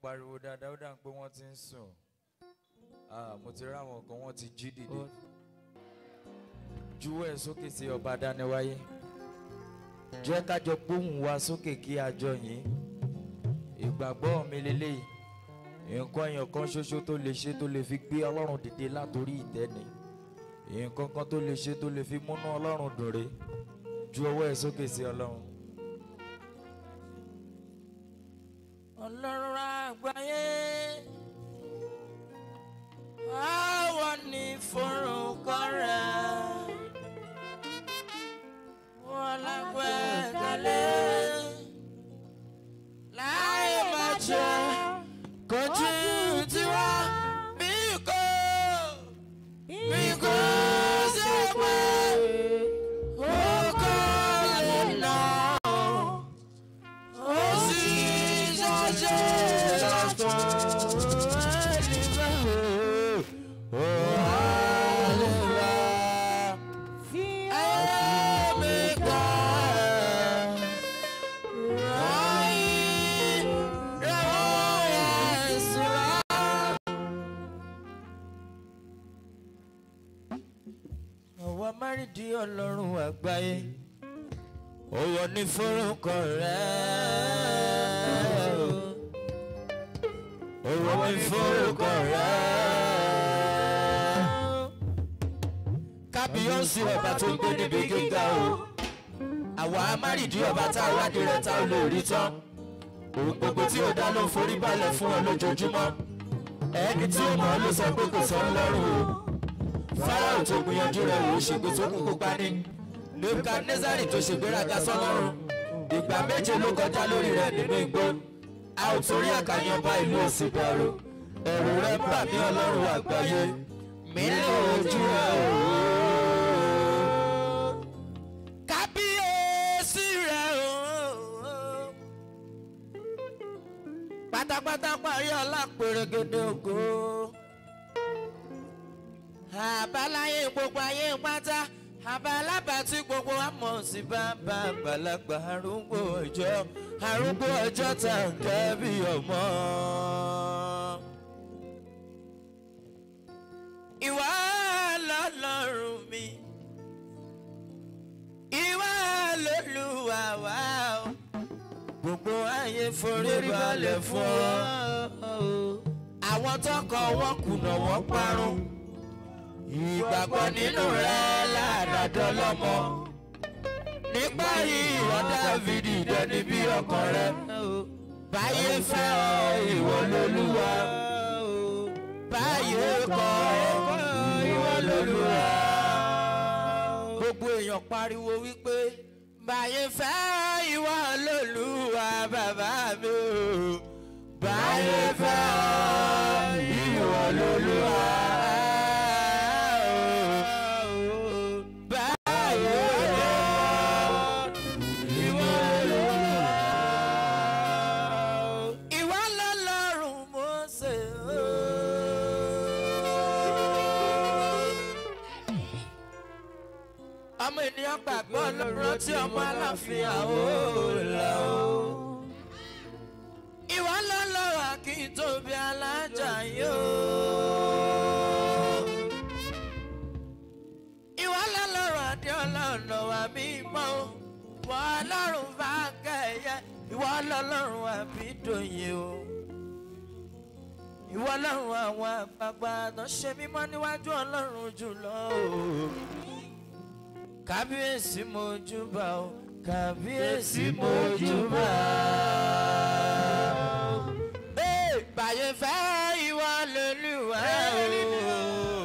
pariwo dáadáa ó dà pé wọ́n ti ń sùn Ah, mo ti rí àwọn kan wọ́n ti jí dìde juwọ́ ẹ̀ sókè sí ọba dániwáyé jẹ́ ká jọ gbóhùn wa sókè kí a jọ yìn ìgbàgbọ́ mi lélẹ́yìí nǹkan èèyàn kan ṣoṣo tó lè ṣe tó lè fi gbé ọlọ́run dìde látòrí ìtẹ́ni nǹkan kan tó lè ṣe tó lè fi múnú ọlọ́run dùn rè ju ọwọ́ ẹ̀ sókè sí ọlọ́run. ọlọ́run àgbáyé àwọn ní forúkọ rẹ̀ wọ́n lágbẹ́kẹ̀lé láì má jẹ́ kojú tiwa bí kò bí kò ṣe pé ó kọ́ lè nà ó sì ṣàṣẹ lọ́tọ̀ ẹ̀lìfẹ́ ó àlèwà ẹ̀mí gbà ráyìn rẹ̀wọ̀n ẹ̀sìn rà. àwa márìndín ọlọ́run àgbáyé òwò ní forúkọ rẹ̀ òwò ní forúkọ rẹ̀ kábíyọ̀sí ọba tó ń gbé níbi gíga o àwa márìndín ọba tá a wádìí rẹ̀ tá a lè rí tán òun gbogbo tí ó dá ló ń forí balẹ̀ fún ọ lójoojúmọ́ ẹni tí ó mọ̀ ọ́ ló sọ pé kò sọ ọ́ lọ́rùn o fáráò tó gbìyànjú rẹ̀ wò ó ṣègbè tó kúkú pani nebukadnezari tó ṣègbéraga sọ́lọ́run ìgbà méje ló kọjá lórí rẹ̀ nínú igbó a ò torí àkànyàn bá ìlú òsì bẹ̀rù ẹ̀rù rẹ̀ ń bà mí ọlọ́run àgbáyé mi lè ojú rẹ̀ o. kábíyèsí rẹ̀ o pátápátá parí ọlá pèrègèdè ògo àbáláyé gbogbo ayé pátá àbálábà tí gbogbo wa mọ̀ sí bàbá àgbàlagbà arúgbó ọjọ́ arúgbó ọjọ́ tá à ń kẹ́ bí ọmọ. ìwà lọ́lọ́run mi ìwà lólùwà wá o gbogbo ayé forí balẹ̀ fún ọ àwọn tọkọ wọn kùnà wọn parun ìgbàgbọ́ nínú rẹ̀ ládàjọ́ lọ́mọ nípa ìwọ dávidi dẹni bí ọkàn rẹ báyé fẹ́ ọ ìwọ lolúwa báyé kọ̀ ìwọ lolúwa. gbogbo èèyàn pariwo wípé báyé fẹ́ ìwọ lolúwa bàbá mi o báyé fẹ́ ìwọ lolúwa. Ìwọ lọ́lọ́run Mósè o. ọmọ ènìyàn gbàgbọ́ lọ́rọ́ tí ọmọ aláàfin àwòlá o. ìwọ lọ́lọ́run akíntóbi alájà yóò. ìwọ lọ́lọ́run adéọlá ọ̀nà wa mímọ́ o. ìwọ lọ́run bá kẹ̀yẹ ìwọ lọ́lọ́run àbídòye o. ìwọ lọ́run àwọn àgbààgbà tó ṣe mímọ́ níwájú ọlọ́run jùlọ o kábíyèsí mojúbà o kábíyèsí mojúbà o. Ee, báyé fẹ́ ìwọ lolúwa o.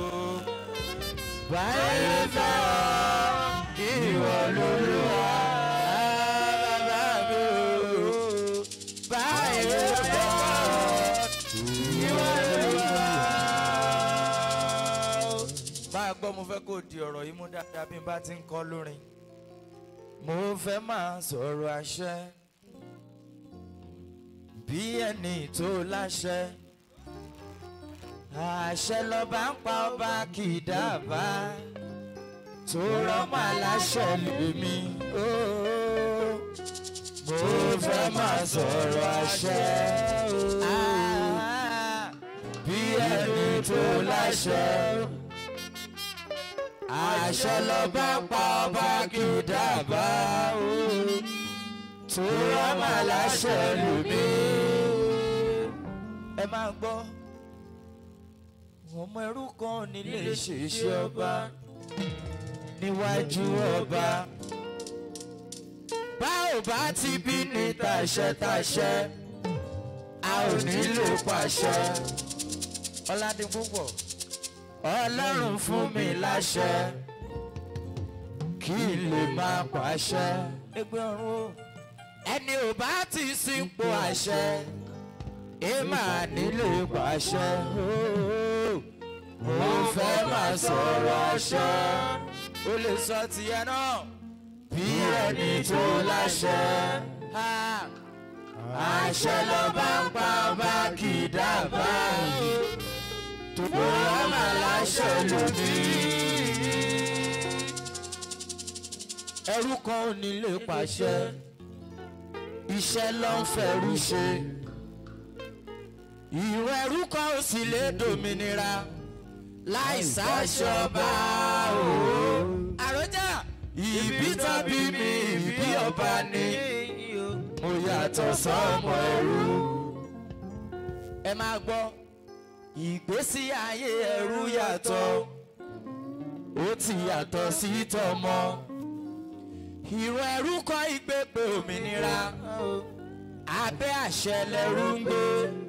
báyé fẹ́ ìwọ lolúwa bàbá mi o. báyé fẹ́ ìwọ lolúwa máa gbọ́ mo fẹ́ kó di ọ̀rọ̀ yìí mú dáadáa bí n bá ti ń kọ́ lórin. mo fẹ́ máa sọ̀rọ̀ àṣẹ bí ẹni tó láṣẹ. àṣẹ lọ́ba ń pa ọba kì í dábàá tó rọ́mọ aláṣẹ lèmi. mo fẹ́ máa sọ̀rọ̀ àṣẹ. láṣẹ àṣẹ lọ́ba pa ọba kì í dábàá o tó rọ́mà láṣẹ lómi. ẹ máa gbọ́ ọmọ ẹrú kan nílé ṣèṣe ọba níwájú ọba bá ò bá ti bí ní tàṣẹ-tàṣẹ a ò nílò pàṣẹ ọládìpúpọ̀ ọlọ́run fún mi láṣẹ kí n lè máa pàṣẹ ẹgbẹ́ ọ̀run o ẹni ò bá ti sìnpò àṣẹ ẹ máa nílò pàṣẹ mo fẹ́ máa sọ̀rọ̀ àṣẹ ó lè sọ tìyẹ náà bí ẹni tó láṣẹ àṣẹ ló bá ń pa ọba kì í dábàá tó bóyá máa láṣẹ lónìí. ẹrú kan ò ní lè pàṣẹ iṣẹ́ ló ń fẹ́rú ṣe ìwọ ẹrú kan ò sì lè dòmìnira láì sáṣọba o. àròjà ìbí tàbí mi ìbí ọba ni mo yàtọ̀ sọ́mọ ẹrú. ẹ máa gbọ́ ìgbésí ayé ẹrú yàtọ̀ ó ti yàtọ̀ sí tọmọ ìwọ ẹrú kọ́ ìgbépè òmìnira abẹ́ àṣẹ lẹ́rú ń gbé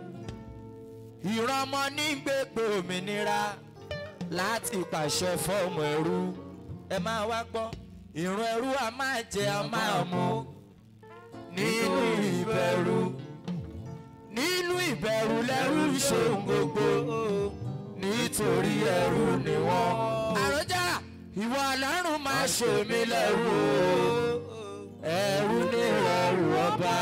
ìrọmọ ní gbépè òmìnira láti pàṣẹ fọ́ọ̀mù ẹrú ẹ máa wá gbọ́ ìrun ẹrú a máa jẹ a máa mu nínú ìbẹ̀rù nínú ìbẹ̀rù lẹ́rú ṣe ń gbogbo nítorí ẹrú ni wọ́n. àròjà ìwọ ọlọ́run máa ṣe mí lẹ́rú o ẹrú ní ẹrú ọba.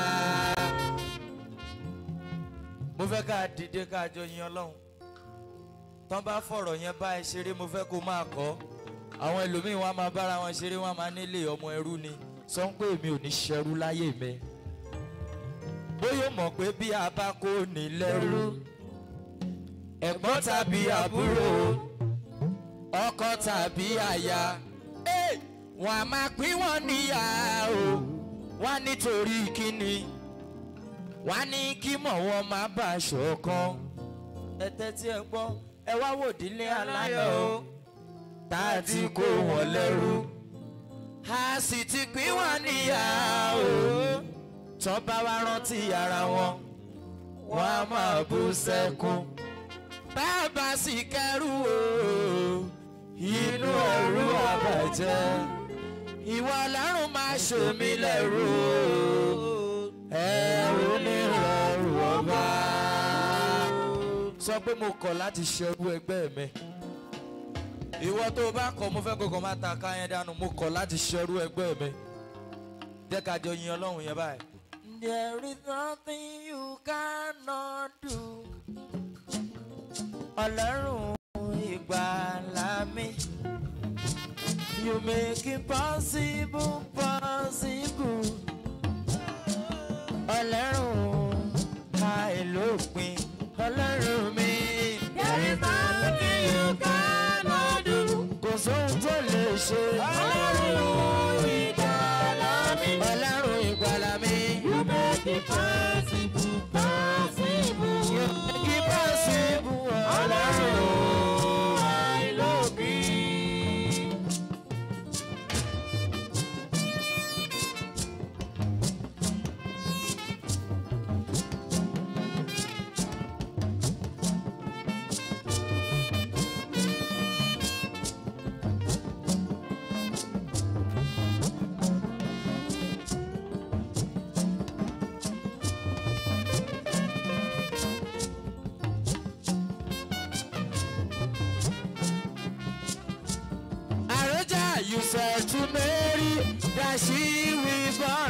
mo fẹ́ ká dìde ká jọ yin ọlọ́run tán bá fọ̀rọ̀ yẹn bá ẹ ṣeré mo fẹ́ kó máa kọ́ àwọn ẹlòmíín wọn máa bára wọn ṣeré wọn máa nílé ọmọ ẹrú ni sọ pé èmi ò ní ṣẹrú láyé mi bóyá mọ̀ pé bí a bá kó ní lẹ́rú ẹ̀gbọ́n tàbí àbúrò ọkọ tàbí aya wọn a máa pín wọn níyà o wọn nítorí kíni wọn ní kí mọ̀ wọn má bà aṣọ kan ẹ tẹ́tí ẹ gbọ́ ẹ wá wòdílé aláyọ̀ o tá a ti kó wọn lẹ́rú a sì ti pín wọn níyà o tán bá wá rántí ara wọn wọn a máa bú sẹ́kún bàbá sì kẹrù o inú ẹrú àbàjẹ́ ìwọ ọlọ́run máa ṣe mí lẹ́rú o ẹrú ní ẹrú ọba sọ pé mo kọ̀ láti ṣerú ẹgbẹ́ mi ìwọ tó o bá kọ̀ mo fẹ́ kókò máa ta ká yẹn dànù mo kọ̀ láti ṣerú ẹgbẹ́ mi jẹ́ ká jọ yin ọlọ́run yẹn báyìí. There is nothing you cannot do. Ọlọ́run ìgbàlà mi. You make it possible possible. Ọlọ́run àìlópin. Ọlọ́run mi. There is nothing you cannot do. Kò sóhun tó lè ṣe. Ọlọ́run ìgbàlà mi. Ọlọ́run ìgbàlà mi. You make it possible, possible. You make it possible. Ọlọ́run. Ọlọ́run àìlópin. Àròjà you said to Mary that she will born.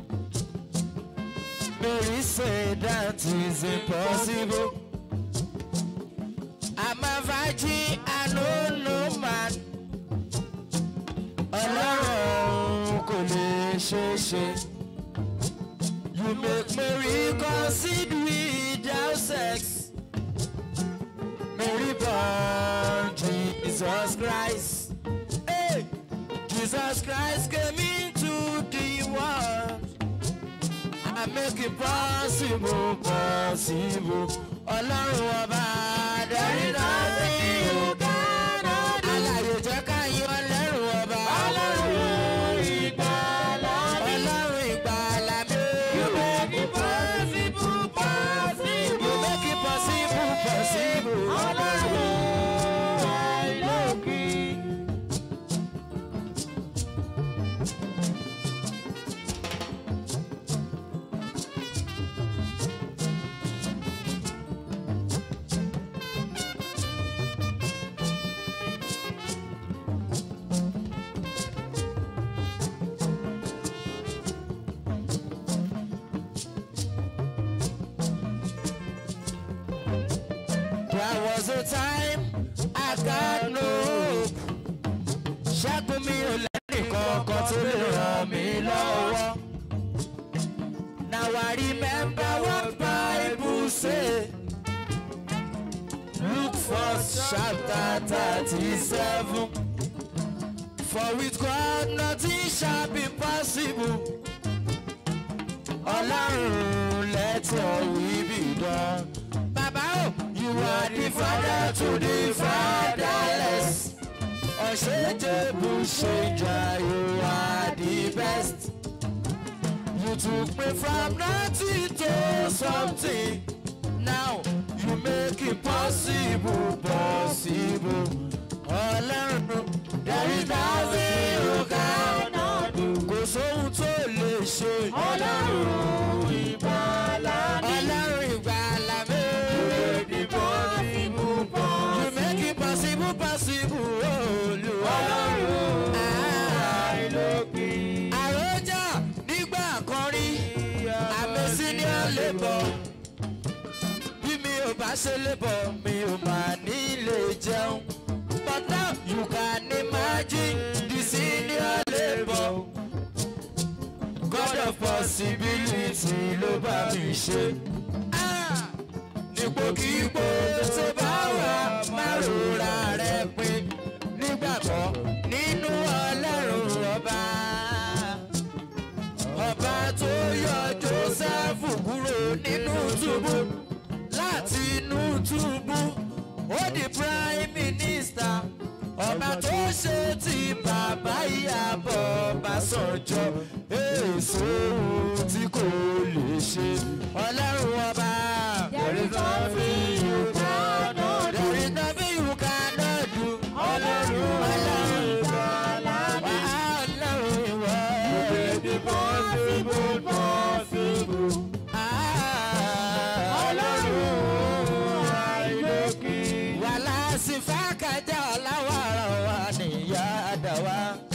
Mary said that is impossible. I'm a virgin, I know no man. Ọlọ́run kò lè ṣe é ṣe. You make Mary concede without sex. Mary born. Jesus Christ. Hey, Jesus Christ came into the world. I make it possible, possible. Ọlọ́run ọba darí náà sí ọ̀gá náà. Àlàyé jẹ́ ká yí ọlọ́run ọba. Ọlọ́run ìgbàlà mi. Ọlọ́run ìgbàlà mi. You make it possible, possible. You make it possible, possible. Ọlọ́run àìlókì. There was a time I got no hope. Ṣẹ́gun mi ò lẹ́nìkan kan tó lè ràn mí lọ́wọ́. Now I remember what Bible say. Luke first chapter thirty-seven. For with God nothing shall be possible. Ọlọ́run let your will be done. Bàbá o, you are the father to the fatherless. Ọ̀ṣẹ́jẹ̀bù ṣèjà, you are the best. You took me from nothing to something. Now you make it possible, possible. Ọlọ́run, there is nothing you cannot do. Kò sóhun tó lè ṣe. Ọlọ́run ìgbàlà mi. Ọlọ́run ìgbàlà mi. You make it possible, possible. Olúwa. Ọlọ́run àìlókè. Àròjà nígbà kan rí àmì senior labour bí mi ò bá ṣe labour mi ò máa ní lè jẹun but now you can imagine the senior labour God of possibility ló bá mi ṣe. Ah! nípòkípò tó bá wà máa rora rẹ pin nígbàgbọ́ nínú ọlọ́run ọba ọba tó yọ joseph kúrò nínú túbú láti inú túbú ó di prime minister ọba tó ṣe ti bàbá ìyàbọ̀ Ọbásanjọ́ èso tí kò lè ṣe ọlọ́run ọba. There is nothing you cannot do. There is nothing you cannot do. Ọlọ́run ọlọ́run ìgbàlà mi. ọlọ́run ìwọ. The possible possible. Ọlọ́run àìlókè. wàhálà sí fàákàjà ọ̀làwàrà wà níyà àdàwà.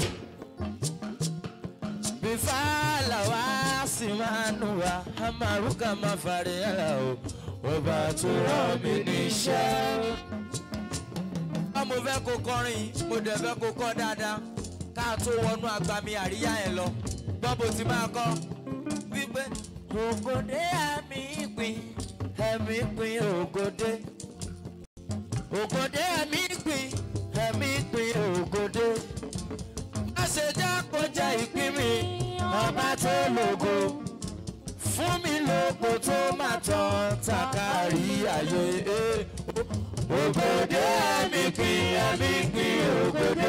bífàlà wá sí máa nù wá amaruka máa fàrí ẹ̀rà o ọba tó rán mi níṣẹ́. wọ́n mo fẹ́ kó kọrin mo dẹ̀ fẹ́ kó kọ́ dáadáa ká tó wọnú agbami àríyá yẹn lọ gbọ́ bó ti máa kọ́ wípé ògòdè ẹ̀mí ìpín ẹ̀mí ìpín ògòdè ògòdè ẹ̀mí ìpín ẹ̀mí ìpín ògòdè má ṣe já kó jẹ́ ìpín mi ọba tó lògo fún mi lóko tó máa tán takari ayé ògòdè ẹ̀mí ìpín ẹ̀mí ìpín ògòdè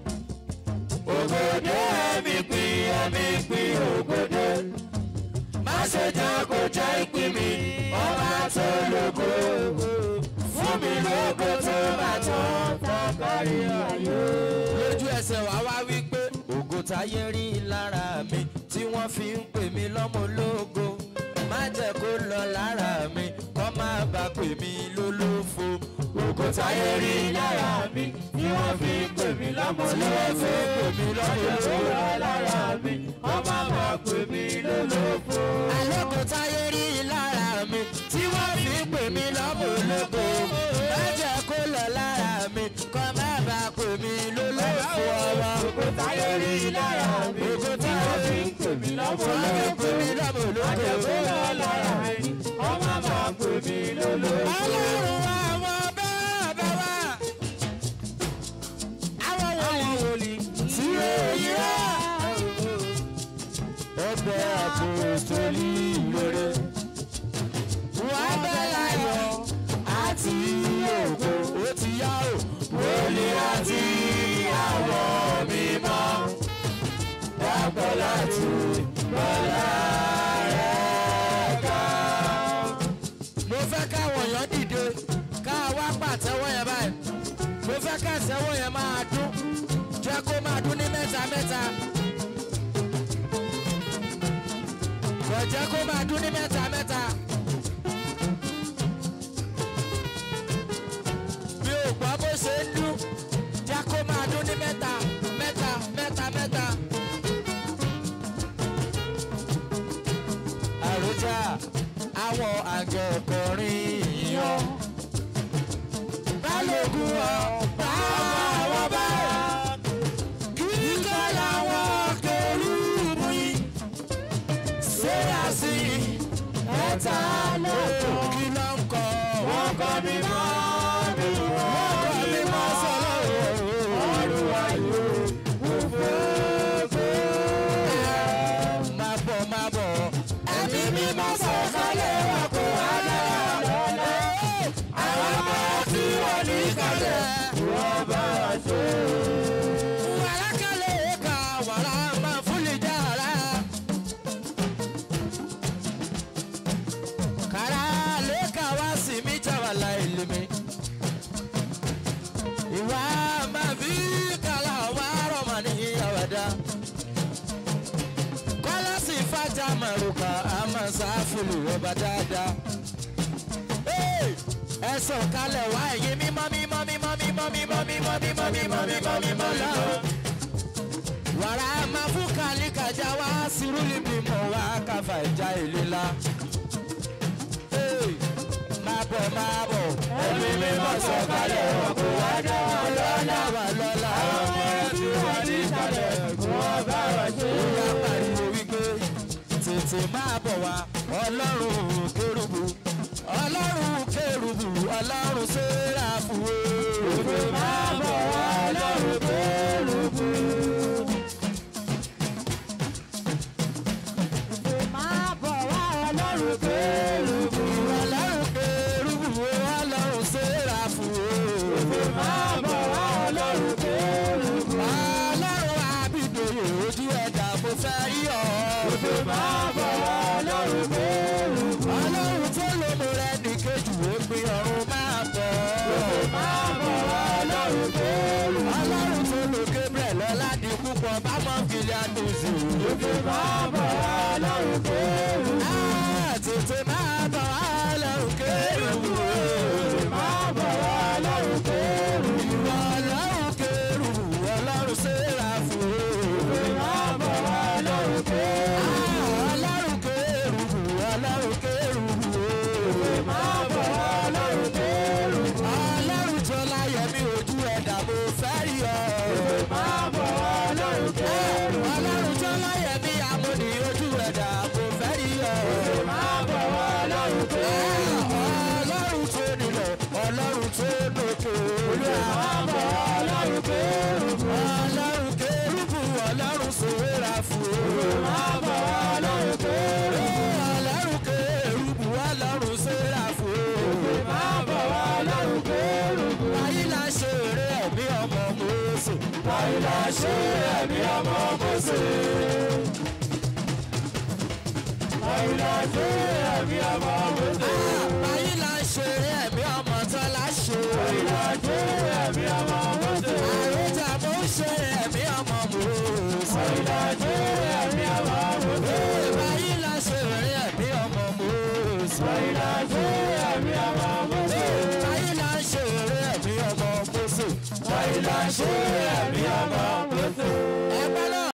ògòdè ẹ̀mí ìpín ẹ̀mí ìpín ògòdè má ṣe já kó jẹ́ ìpín mi ọba tó lògo fún mi lóko tó máa tán takari ayé. lójú ẹsẹ̀ wá wá wí pé ògo táyé rí lára mi tí wọ́n fi ń pè mí lọ́mọ ológo má jẹ́ kó lọ lára mi kọ́ má bàa pè mí lólófo. ògo táyé rí lára mi tí wọ́n fi ń pè mí lọ́mọ ológo tí wọ́n fi ń pè mí lọ́mọ ológo lára mi kọ́ má bàa pè mí lólófo. àlọ́kọ̀ táyé rí lára mi tí wọ́n fi ń pè mí lọ́mọ ológo má jẹ́ kó lọ lára mi kọ́ má bàa pè mí lólófo ọwọ́. ògo táyé rí lára mi ògo táyé rí pè mí lọ́mọ ológo pè mí lọ́mọ ológo. má jẹ́ kó lọ lára mi kọ́ má bàa pè mí lólófo. ọlọ́run àwọn bàbá wa mo fẹ́ káwọn èèyàn dìde ká wá pàtẹ́wọ́ yẹn báyìí mo fẹ́ ká ìṣẹ́wọ́ yẹn máa dún jẹ́ kó máa dún ní mẹ́ta mẹ́ta kò jẹ́ kó máa dún ní mẹ́ta mẹ́ta. mi ò gbọ́ bó ṣe ń dún jẹ́ kó máa dún ní mẹ́ta mẹ́ta mẹ́ta mẹ́ta. àròjà àwọn àgẹ̀ ọkùnrin yan balógun ọ̀pá àwọn bá kíkọ́ làwọn kẹrùbù yìí ṣé àṣì ẹ̀ta lóko kí ló ń kọ́ wọ́n kọ́ mi mọ́ mi wọ́n kọ́ mi mọ́ sọ́lọ́ ọ̀rùn ayò òfófó. máa bọ̀ máa bọ̀ ẹ̀mí mi máa sọ kálẹ̀ wà kó wá dára lọ́lẹ́ àwọn ọmọ tí wọ́n ní kálẹ̀ wọ́n bá wà ṣe. wàrà kálẹ̀ ká wàrà máa fúnlẹ̀ jára. kàrà lẹ́ka wá sí mi jáwàlá ìlú mi. ìwà máa fi kàlà wà rọ̀mà ní àwàdà. kọ́lá sì fàjà màrúkà àmọ́ sáfùlù ọba dáadáa. ẹ sọ̀ kalẹ̀ wá ẹ̀yin mímọ́ mímọ́ mímọ́ mímọ́ mímọ́ mímọ́ mímọ́ mímọ́ mímọ́ mímọ́ lọ́wọ́. wàrà máa fún kàlíkàjà wá sírúlì bímọ wá káfà ìjà ìlera máa bọ̀ máa bọ̀. Ẹ̀mí mi máa sọ kalẹ̀ wọn kò wá dá wọn lọ́la wà lọ́la. Àwọn ọmọ tí wọ́n ní kalẹ̀ kò wọ́n bá wà ṣe. Ìyá pariwo wípé tètè máa bọ̀ wá ọlọ́run kérubù. Ọlọ́run kérubù ọlọ́run séráfù. Tètè máa bọ̀ wá ọlọ́run kérubù. Máa bọ̀ wá ọlọ́run kérubù. Ọlọ́run kérubù ọlọ́run séráfù. Tètè máa bọ̀ wá ọlọ́run kérubù. Ọlọ́run àbídòyè ojú ẹ̀dá mo fẹ́ rí ọ. Tètè máa bọ̀ wá ọlọ́run kérubù. Ọlọ́run tó lómo rẹ̀ ní kejì ó gbin ọ̀run máa bọ̀. Tètè máa bọ̀ wá ọlọ́run kérubù. Ọlọ́run tó lo Gabriel lọ́ládì púpọ̀ bá mọ̀ kìlì àdùnsù. Tètè máa bọ̀ wá ọlọ́run kérubù. Tètè máa bọ̀ wá ọlọ́run kérubù. Tètè máa bọ̀ wá ọlọ́run kérubù. Ìwọ ọlọ́run kérubù ọlọ́run séráfù. Tètè máa bọ̀ wá ọlọ́run kérubù. Ọlọ́run kérubù ọlọ́run kérubù. Tètè máa bọ̀ wá ọlọ́run kérubù. Ọlọ́run tó láyọ̀ mi ojú ẹ̀dá mo fẹ́ rí ọ. Tètè máa bọ̀ wá ọlọ́run kérubù. Ọlọ́run tó láyọ̀ mi àmúni ojú ẹ̀dá mo fẹ́ rí ọ. Tètè máa bọ̀ wá ọlọ́run kérubù. Ọlọ́run tó nílẹ̀ ọlọ́run tó lókè. Olúwa máa bọ̀ wá ọlọ́run kérubù. Ọlọ́run kérubù ọlọ́run sòwéra fún o. Olúwa máa bọ̀ wá ọlọ́run kérubù. Ọlọ́run kérubù ọlọ́run sòwéra fún o. Olúwa máa bọ̀ wá ọlọ́run kérubù. Wáyé la ṣe eré ẹ̀mí ọmọ Mósè. Wáyé la ṣe eré ẹ̀mí ọmọ Mósè. Wáyé la ṣe eré ẹ̀mí ọmọ Mósè. Wáyé la ṣe eré ẹ̀mí ọmọ Tọ́lá ṣe. Wáyé la ṣe eré ẹ̀mí ọmọ Mósè. Àròjà mo ń ṣe ẹ̀mí ọmọ Mósè. Wáyé la ṣe eré ẹ̀mí ọmọ Mósè. Wáyé la ṣe eré ẹ̀mí ọmọ Mósè. Wáyé la ṣe eré ẹ̀mí ọmọ Mósè. Wáyé la ṣe eré ẹ̀mí ọmọ Mósè. Wáyé la ṣe eré ẹ̀mí ọmọ Mósè.